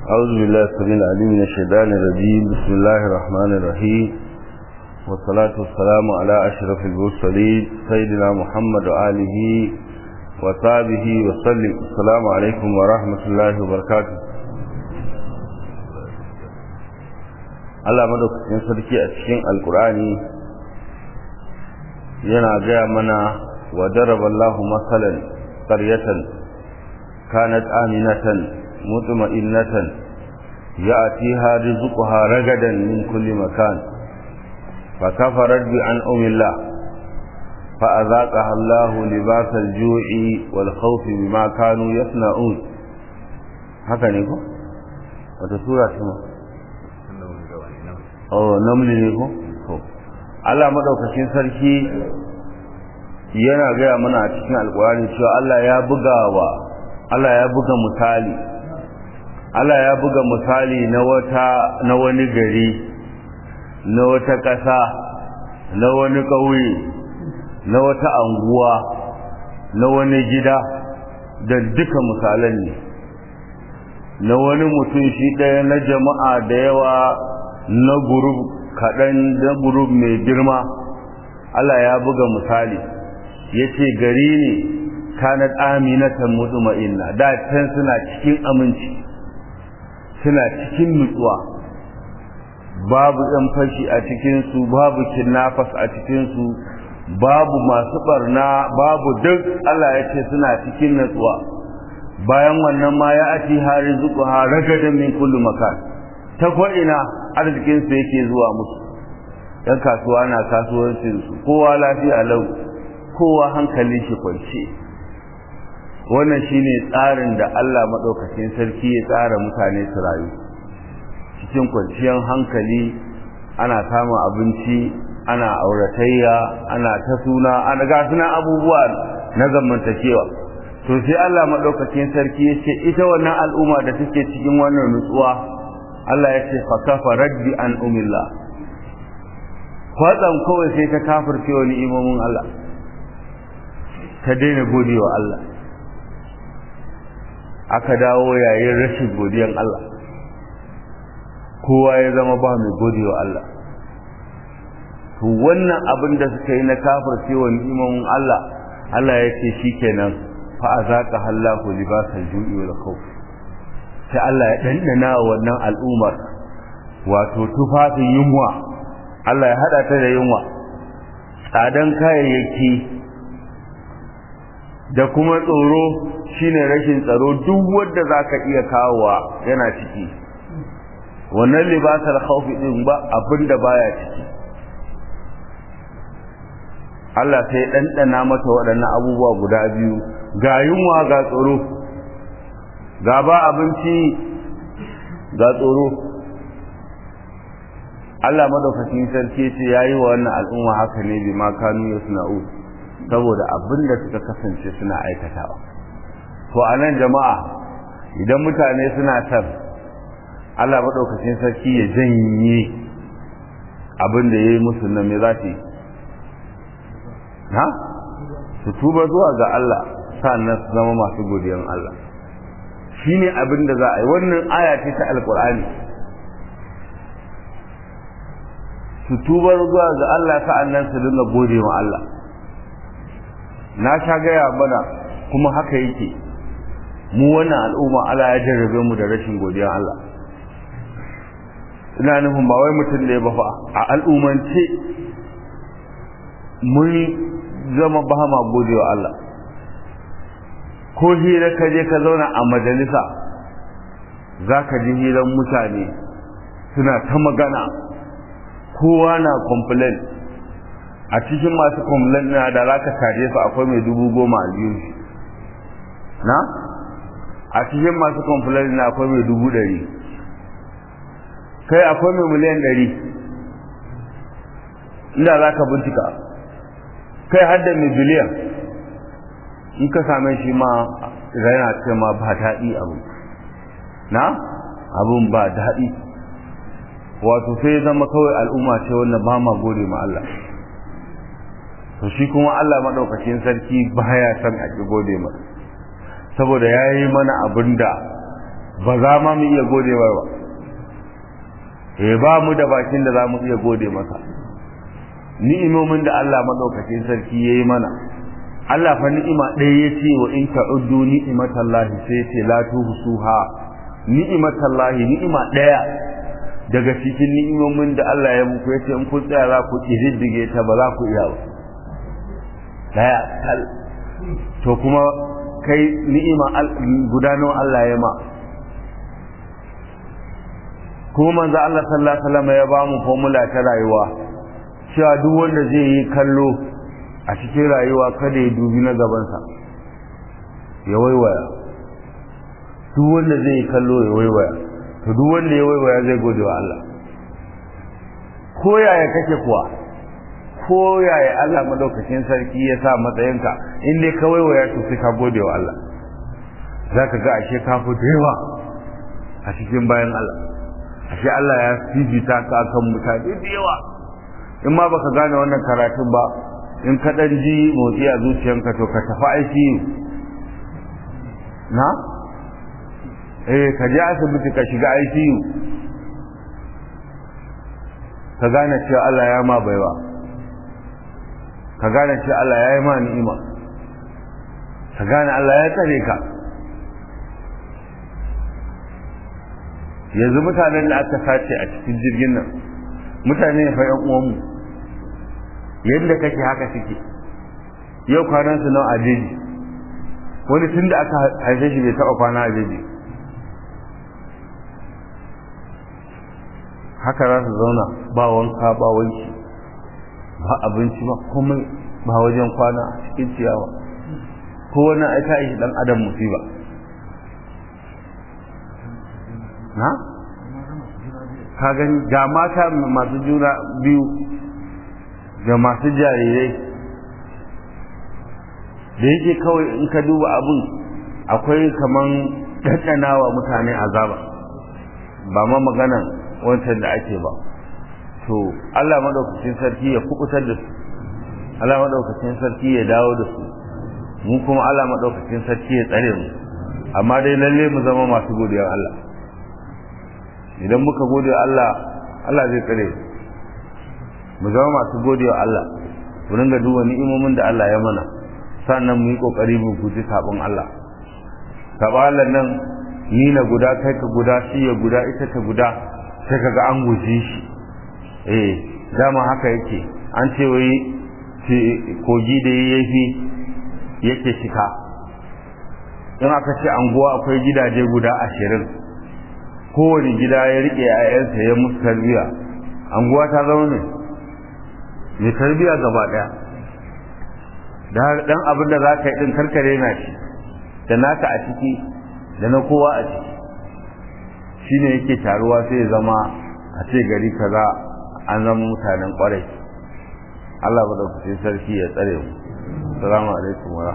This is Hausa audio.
أعوذ بالله السميع العليم من الشيطان الرجيم بسم الله الرحمن الرحيم والصلاة والسلام على أشرف المرسلين سيدنا محمد وآله وصحبه وسلم السلام عليكم ورحمة الله وبركاته Allah madaukakin sarki a cikin alkur'ani yana gaya mana wa daraballahu masalan qaryatan kanat aminatan mutma'innatan ya'tiha rizquha ragadan min kulli makan فكفرت بأنعم الله فأذاقها الله لباس الجوع والخوف بما كانوا يصنعون haka ne ko wata sura ce ma oh namli ne ko to Allah madaukakin sarki yana gaya mana a cikin alkurani cewa Allah ya buga wa Allah ya buga misali Allah ya buga misali na wata na wani gari na wata ƙasa na wani ƙauye na wata anguwa na wani gida da duka misalan ne na wani mutum shi ɗaya na jama'a da yawa na gurub kaɗan da gurub mai girma Allah ya buga misali ya ce gari ne kanat aminatan mutuma'inna da can suna cikin aminci suna cikin nutsuwa babu ɗan fashi a cikinsu babu kinnafas a cikinsu babu masu barna babu duk Allah ya ce suna cikin natsuwa bayan wannan ma ya ati hari zuku ha ragadan min kullu makan ta ko ina arzikin su yake zuwa musu yan kasuwa na kasuwancin su kowa lafiya lau kowa hankalin shi kwance wannan shine tsarin da Allah madaukakin sarki ya tsara mutane su rayu cikin kwanciyar hankali ana samun abinci ana auratayya ana ta suna ana ga suna abubuwa na zamantakewa to sai Allah madaukakin sarki ya ce ita wannan al'umma da take cikin wannan nutsuwa Allah ya ce fakafa raddi an umillah kwatsam kawai sai ta kafirce wa ni'imomin Allah ta daina godewa Allah aka dawo yayin rashin godiyan Allah kowa ya zama ba mai godewa Allah to wannan abin da suka yi na kafirce wa ni'imomin Allah Allah ya ce shikenan fa azaqa Allahu libasal ju'i wal khawf sai Allah ya dandana wannan al'ummar wato tufafin yunwa Allah ya hada ta da yunwa tsadan kayayyaki da kuma tsoro shine rashin tsaro duk wanda zaka iya kawowa yana ciki wannan libasar khawfi din ba abinda baya ciki Allah sai ɗanɗana mata waɗannan abubuwa guda biyu ga yunwa ga tsoro ga ba abinci ga tsoro Allah madaukakin sarki ce yayi wa wannan al'umma haka ne bi ma kanu yasna'u saboda abinda suka kasance suna aikatawa to anan jama'a idan mutane suna san Allah madaukakin sarki ya janye abin da yayi musu nan me za su yi ha su tuba zuwa ga Allah sannan su zama masu godiyan Allah shine abin da za a yi wannan aya ce ta alkur'ani su tuba zuwa ga Allah sa'annan su dinga gode wa Allah na sha gaya mana kuma haka yake mu wannan al'umma Allah ya jarrabe mu da rashin godiyan Allah ina nufin ba wai mutum da ya ba fa a al'umance mun zama ba ma godewa Allah ko hira ka je ka zauna a majalisa za ka ji hiran mutane suna ta magana kowa na complain a cikin masu complain na da za ka tare su akwai mai dubu goma a biyu na a cikin masu complain na akwai mai dubu ɗari kai akwai mai miliyan ɗari inda za ka bincika kai hadda mai biliyan in ka same shi ma yana ce ma ba daɗi abu na abun ba daɗi wato sai ya zama kawai al'umma ce wanda ba ma gode ma Allah to shi kuma Allah maɗaukacin sarki baya son a ƙi gode ma saboda ya yi mana abin da ba za ma mu iya gode ba eh ba mu da bakin da za mu iya gode masa ni'imomin da Allah madaukakin sarki yayi mana Allah fa ni'ima ɗaya ya ce wa in ta'uddu ni'imatallahi sai ce la tuhsuha ni'imatallahi ni'ima ɗaya daga cikin ni'imomin da Allah ya muku yace in kun tsaya za ku kididdige ta ba za ku iya ba daya kal to kuma kai ni'ima gudanar Allah ya ma kuma manzo Allah sallallahu alaihi wasallam ya ba mu formula ta rayuwa cewa duk wanda zai yi kallo a cikin rayuwa kada ya dubi na gabansa ya waiwaya duk wanda zai yi kallo ya waiwaya to duk wanda ya waiwaya zai gode wa Allah ko yaya kake kuwa ko yaya Allah madaukakin sarki ya sa matsayinka in dai ka waiwaya to sai ka gode wa Allah zaka ga ashe ka fi yawa a cikin bayan Allah ashe Allah ya fifita ka kan mutane da yawa in ma baka gane wannan karatun ba in ka dan ji motsi a zuciyanka to ka tafi aiki na eh ka je asibiti ka shiga ICU ka gane cewa Allah ya ma baiwa ka gane cewa Allah ya yi ma ni'ima ka gane Allah ya tsare ka yanzu mutanen da aka sace a cikin jirgin nan mutane fa yan uwanmu yadda kake haka suke yau kwanan su nawa a jeji wani tun da aka haife shi bai taɓa kwana a jeji haka za su zauna ba wanka ba wanki ba abinci ba komai ba wajen kwana a cikin ciyawa ko wani aika shi dan adam musiba na ka gani ga mata masu juna biyu da masu jarirai da yake kawai in ka duba abin akwai kaman ɗanɗanawa mutane azaba ba ma maganan wancan da ake ba to Allah madaukakin sarki ya kubutar da su Allah madaukakin sarki ya dawo da su mu kuma Allah madaukakin sarki ya tsare mu amma dai lalle mu zama masu godiya Allah idan muka gode Allah Allah zai tsare mu zama masu gode wa Allah mu ringa duba ni'imomin da Allah ya mana sannan mu yi kokari mu guji sabon Allah sabalan nan ni na guda kai ka guda shi ya guda ita ta guda sai kaga an guji shi eh dama haka yake an ce wai kogi da yayi yake shika in aka ce anguwa akwai gidaje guda ashirin kowane gida ya rike yayansa ya musu tarbiya anguwa ta zama ne mai tarbiya gaba daya da dan abin da za ka yi din karkare na shi da naka a ciki da na kowa a ciki shine yake taruwa sai ya zama a ce gari kaza an zama mutanen kwarai Allah madaukakin sarki ya tsare mu assalamu alaikum wa